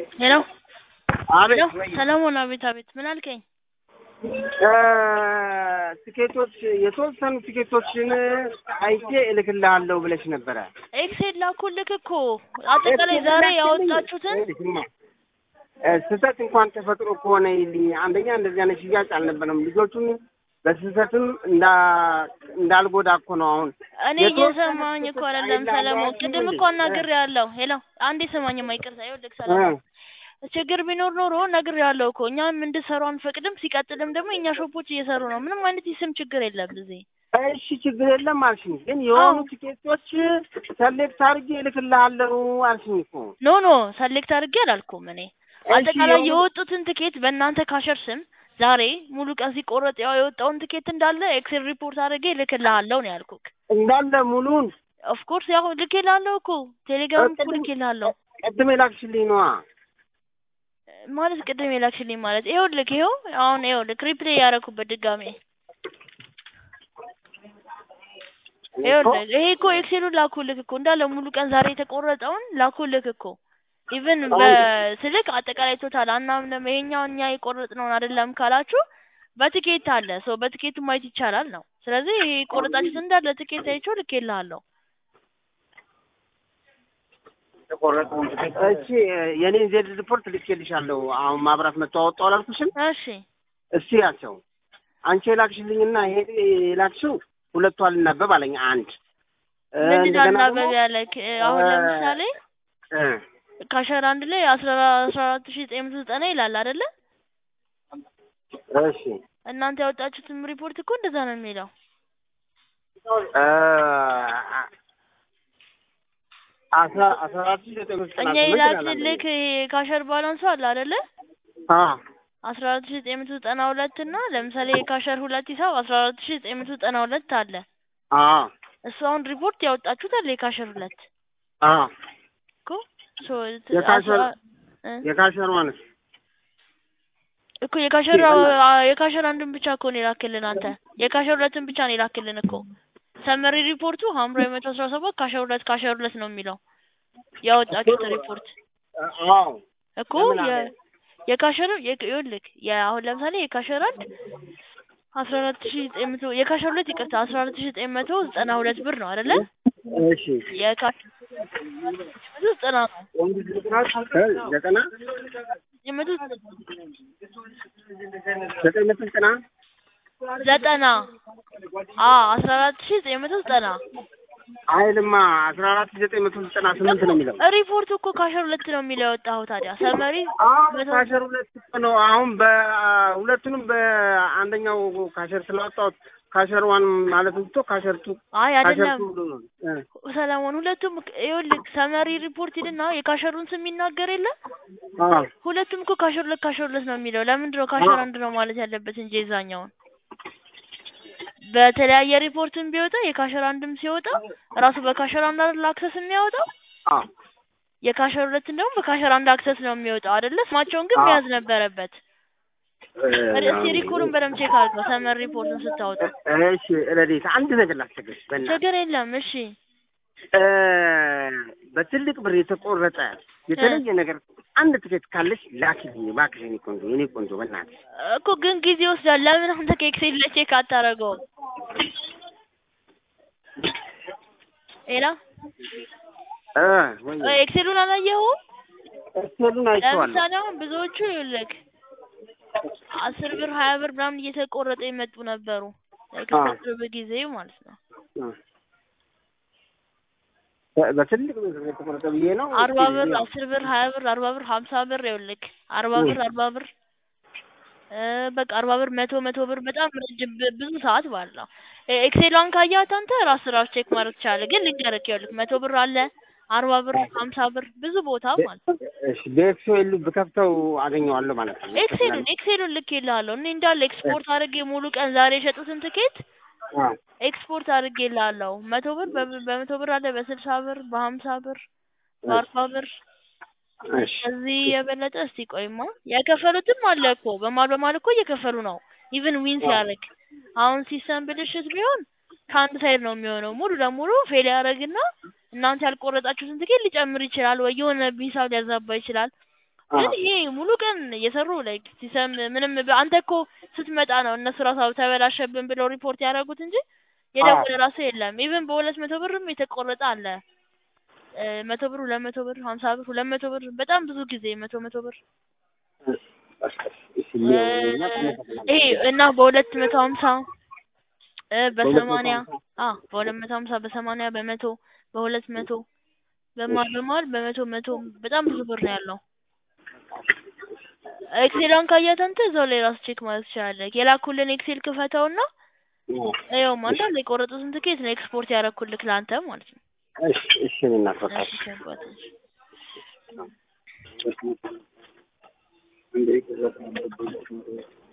ሄሎ አቤት ሄሎ ሰለሞን አቤት አቤት ምን አልከኝ? ትኬቶች የተወሰኑ ትኬቶችን አይቼ እልክልሃለሁ ብለሽ ነበረ። ኤክሴል ላኩልክ እኮ አጠቃላይ ዛሬ ያወጣችሁትን ስህተት እንኳን ተፈጥሮ ከሆነ ይልኝ አንደኛ እንደዚህ አይነት ሽያጭ አልነበረም። ልጆቹን በስህተትም እንዳልጎዳ እኮ ነው አሁን እኔ እየሰማኝ እኮ አይደለም ሰለሞን፣ ቅድም እኮ አናግሬያለሁ። ሄሎ አንዴ ስማኝማ፣ ይቅርታ ይኸውልህ ሰለሞን ችግር ቢኖር ኖሮ ነግሬያለሁ እኮ እኛም እንድሰሩ አንፈቅድም። ሲቀጥልም ደግሞ የእኛ ሾፖች እየሰሩ ነው። ምንም አይነት የስም ችግር የለም እዚህ። እሺ ችግር የለም አልሽኝ፣ ግን የሆኑ ቲኬቶች ሰሌክት አድርጌ እልክልሃለሁ አልሽኝ እኮ። ኖ ኖ ሰሌክት አድርጌ አላልኩም እኔ አጠቃላይ የወጡትን ትኬት በእናንተ ካሸር ስም ዛሬ ሙሉ ቀን ሲቆረጥ ያው የወጣውን ትኬት እንዳለ ኤክሴል ሪፖርት አድርጌ ልክልሃለሁ ነው ያልኩክ። እንዳለ ሙሉን ኦፍኮርስ ያው ልኬልሃለሁ እኮ ቴሌግራም እኮ ልኬልሃለሁ። ቅድም የላክሽልኝ ነዋ ማለት ቅድም የላክሽልኝ ማለት ይኸውልህ፣ ይኸው አሁን ይኸውልህ ሪፕሌይ ያደረኩበት ድጋሜ ይኸውልህ፣ ይሄ እኮ ኤክሴሉን ላኩልክ እኮ እንዳለ ሙሉ ቀን ዛሬ የተቆረጠውን ላኩልክ እኮ ኢቭን በስልክ አጠቃላይ ቶታል አናምንም ይሄኛው እኛ የቆረጥነውን አይደለም ካላችሁ በትኬት አለ ሰው በትኬቱ ማየት ይቻላል ነው። ስለዚህ ይሄ የቆረጣችሁት እንዳለ ትኬት አይቼው ልኬልሃለሁ። እሺ የኔን ዜድ ሪፖርት ልኬልሻለሁ። አሁን ማብራት መጥቶ አወጣው አላልኩሽም? እሺ እሺ ያቸው አንቺ የላክሽልኝና ይሄ የላክሽው ሁለቱ አልናበብ አለኝ። አንድ ምንድን አልናበብ ያለክ? አሁን ለምሳሌ ካሸር አንድ ላይ አስራ አራት ሺህ ዘጠኝ መቶ ዘጠና ይላል አይደለ? እሺ እናንተ ያወጣችሁትም ሪፖርት እኮ እንደዛ ነው የሚለው። አስራ አስራ አራት ሺህ ዘጠኝ መቶ ዘጠና እኛ የላክልክ ካሸር ባላንሱ አለ አይደለ? አስራ አራት ሺህ ዘጠኝ መቶ ዘጠና ሁለት እና ለምሳሌ የካሸር ሁለት ሂሳብ አስራ አራት ሺህ ዘጠኝ መቶ ዘጠና ሁለት አለ። እሱ አሁን ሪፖርት ያወጣችሁት አለ የካሸር ሁለት እኮ የካሸር ማለት እኮ የካሸር የካሸር አንድን ብቻ እኮ ነው የላክልን አንተ የካሸር ሁለትን ብቻ ነው የላክልን እኮ ሰመሪ ሪፖርቱ ሐምራዊ መቶ አስራ ሰባት ካሸር ሁለት ካሸር ሁለት ነው የሚለው ያወጣችሁት ሪፖርት እኮ የካሸር ይኸውልህ አሁን ለምሳሌ የካሸር አንድ አስራ አራት ሺህ ዘጠኝ መቶ የካሸር ሁለት ይቅርታ አስራ አራት ሺህ ዘጠኝ መቶ ዘጠና ሁለት ብር ነው አይደለ? እሺ የካሸር መቶ ዘጠና ነው ዘጠና መቶ ዘጠኝ መቶ ዘጠና ዘጠና አዎ አስራ አራት ሺህ ዘጠኝ መቶ ዘጠና አይልማ አስራ አራት ሺህ ዘጠኝ መቶ ዘጠና ስምንት ነው የሚለው ሪፖርቱ እኮ ካሸር ሁለት ነው የሚለው የወጣኸው ታዲያ ሰመሪ ካሸር ሁለት ነው አሁን በሁለቱንም በአንደኛው ካሸር ስላወጣሁት ካሸር ዋን ማለት ብቶ ካሸር ቱ አይ አይደለም ሰለሞን ሁለቱም ይኸውልህ ሰመሪ ሪፖርት ሂድና የካሸሩን ስም ይናገር የለ ሁለቱም እኮ ካሸር ሁለት ካሸር ሁለት ነው የሚለው ለምንድን ነው ካሸር አንድ ነው ማለት ያለበት እንጂ የዛኛውን በተለያየ ሪፖርትም ቢወጣ የካሸር አንድም ሲወጣ ራሱ በካሸር አንድ አይደል አክሰስ የሚያወጣው የካሸር ሁለትን ደግሞ በካሸር አንድ አክሰስ ነው የሚወጣው አይደለ ስማቸውን ግን መያዝ ነበረበት እስቲ ሪኮሩን በደምብ ቼክ አድርገው ሰመር ሪፖርቱን ስታወጣ እሺ ረዴት አንድ ነገር ላስቸግርሽ በእናትሽ ችግር የለም እሺ በትልቅ ብር የተቆረጠ የተለየ ነገር አንድ ትኬት ካለሽ ላኪልኝ እባክሽ የኔ ቆንጆ የኔ ቆንጆ በእናትሽ እኮ ግን ጊዜ ይወስዳል ለምን አንተ ከኤክሴል ለቼክ አታደርገውም ሌላ ኤክሴሉን አላየኸውም ኤክሴሉን አይቼዋለሁ ለምሳሌ አሁን ብዙዎቹ ይኸውልህ አስር ብር ሀያ ብር ምናምን እየተቆረጠ የመጡ ነበሩ ከቅርብ ጊዜ ማለት ነው በትልቅ የተቆረጠ ብዬ ነው አርባ ብር አስር ብር ሀያ ብር አርባ ብር ሀምሳ ብር ይኸውልህ አርባ ብር አርባ ብር በቃ አርባ ብር መቶ መቶ ብር በጣም ረጅም ብዙ ሰዓት ማለት ነው ኤክሴሏን ካያት አንተ ራስ ራስ ቼክ ማድረግ ትችላለህ ግን ልንገርህ ይኸውልህ መቶ ብር አለ አርባ ብር ሀምሳ ብር ብዙ ቦታ ማለት ነው እሺ በኤክሴሉ ብከፍተው አገኘዋለሁ ማለት ነው ኤክሴሉን ኤክሴሉን ልኬልሃለሁ እኔ እንዳለ ኤክስፖርት አድርጌ ሙሉ ቀን ዛሬ የሸጡትን ትኬት ኤክስፖርት አድርጌልሃለሁ መቶ ብር በመቶ ብር አለ በስልሳ ብር በሀምሳ ብር በአርባ ብር ከዚህ የበለጠ እስቲ ቆይማ የከፈሉትም አለ እኮ በማል በማል እኮ እየከፈሉ ነው ኢቭን ዊን ሲያደርግ አሁን ሲስተም ብልሽት ቢሆን ከአንድ ሳይድ ነው የሚሆነው ሙሉ ለሙሉ ፌል ያደርግና እናንተ ያልቆረጣችሁትን ትኬት ሊጨምር ይችላል ወይ የሆነ ሂሳብ ሊያዛባ ይችላል ግን አዎ። ይሄ ሙሉ ቀን እየሰሩ ላይክ ሲሰም ምንም በ- አንተ እኮ ስትመጣ ነው እነሱ ራሱ ተበላሸብን ብለው ሪፖርት ያደረጉት እንጂ የደወለ ራሱ የለም። ኢቭን በሁለት መቶ ብርም የተቆረጠ አለ። እ መቶ ብር፣ ሁለት መቶ ብር፣ ሀምሳ ብር፣ ሁለት መቶ ብር በጣም ብዙ ጊዜ መቶ መቶ ብር እሺ፣ እ ሊሆንና ተመሳሳይ ይሄ እና በሁለት መቶ ሀምሳ እ በሁለት መቶ በሰማንያ ሀምሳ አ በሁለት መቶ ሀምሳ በሰማንያ በመቶ በሁለት መቶ በመሀል በመሀል በመቶ መቶ በጣም ብዙ ብር ነው ያለው። ኤክሴሏን ካያት አንተ እዛው ላይ ራሱ ቼክ ማለት ትችላለህ። የላኩልን ኤክሴል ክፈተውና ይኸው አንዳንድ የቆረጡትን ትኬት ነው ኤክስፖርት ያደረኩልክ ለአንተ ማለት ነው። እሺ፣ እሺ፣ እናፈታለን። እሺ አባቴ። እንደ